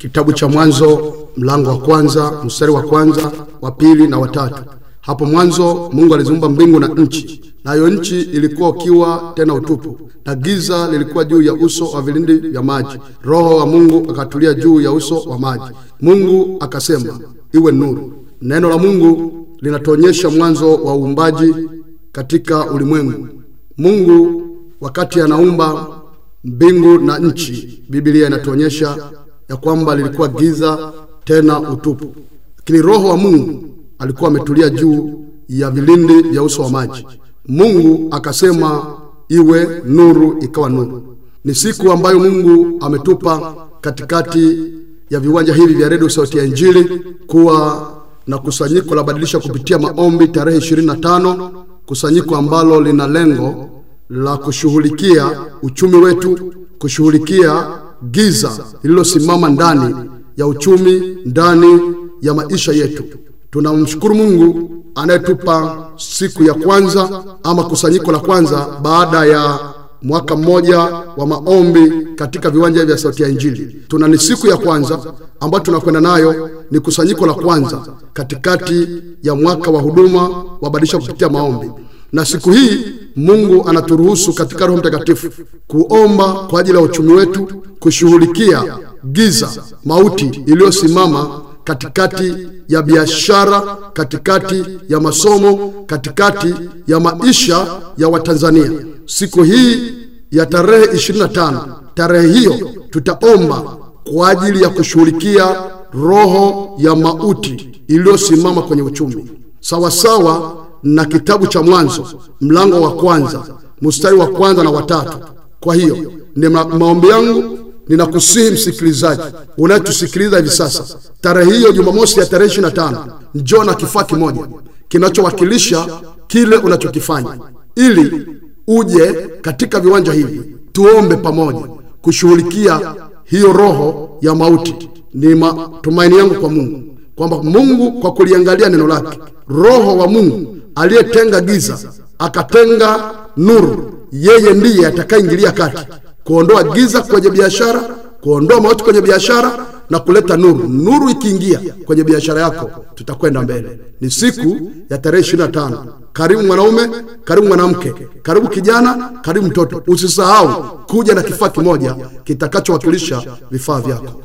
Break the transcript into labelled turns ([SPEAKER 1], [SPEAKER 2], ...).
[SPEAKER 1] Kitabu cha Mwanzo mlango wa kwanza mstari wa kwanza wa pili na watatu. Hapo mwanzo Mungu aliziumba mbingu na nchi, nayo nchi ilikuwa ukiwa tena utupu, na giza lilikuwa juu ya uso wa vilindi vya maji. Roho wa Mungu akatulia juu ya uso wa maji. Mungu akasema, iwe nuru. Neno la Mungu linatuonyesha mwanzo wa uumbaji katika ulimwengu. Mungu wakati anaumba mbingu na nchi, Biblia inatuonyesha ya kwamba lilikuwa giza tena utupu, lakini roho wa Mungu alikuwa ametulia juu ya vilindi vya uso wa maji. Mungu akasema iwe nuru, ikawa nuru. Ni siku ambayo Mungu ametupa katikati ya viwanja hivi vya redio Sauti ya Injili kuwa na kusanyiko la badilisha kupitia maombi tarehe 25, kusanyiko ambalo lina lengo la kushughulikia uchumi wetu, kushughulikia giza lililosimama ndani ya uchumi, ndani ya maisha yetu. Tunamshukuru Mungu anayetupa siku ya kwanza ama kusanyiko la kwanza baada ya mwaka mmoja wa maombi katika viwanja vya Sauti ya Injili. Tuna ni siku ya kwanza ambayo tunakwenda nayo, ni kusanyiko la kwanza katikati ya mwaka wa huduma wa badilisha kupitia maombi na siku hii Mungu anaturuhusu katika Roho Mtakatifu kuomba kwa ajili ya uchumi wetu, kushughulikia giza, mauti iliyosimama katikati ya biashara, katikati ya masomo, katikati ya maisha ya Watanzania. Siku hii ya tarehe 25, tarehe hiyo tutaomba kwa ajili ya kushughulikia roho ya mauti iliyosimama kwenye uchumi sawasawa na kitabu cha Mwanzo mlango wa kwanza mstari wa kwanza na watatu. Kwa hiyo ni ma maombi yangu, ninakusihi msikilizaji unayetusikiliza hivi sasa, tarehe hiyo Jumamosi ya tarehe 25, njoo na kifaa kimoja kinachowakilisha kile unachokifanya, ili uje katika viwanja hivi tuombe pamoja kushughulikia hiyo roho ya mauti. Ni matumaini yangu kwa Mungu kwamba Mungu kwa kuliangalia neno lake, roho wa Mungu aliyetenga giza akatenga nuru, yeye ndiye atakayeingilia kati kuondoa giza kwenye biashara, kuondoa mauti kwenye biashara na kuleta nuru. Nuru ikiingia kwenye biashara yako, tutakwenda mbele. Ni siku ya tarehe 25. Karibu mwanaume, karibu mwanamke, karibu kijana, karibu mtoto. Usisahau kuja na kifaa kimoja kitakachowakilisha vifaa vyako.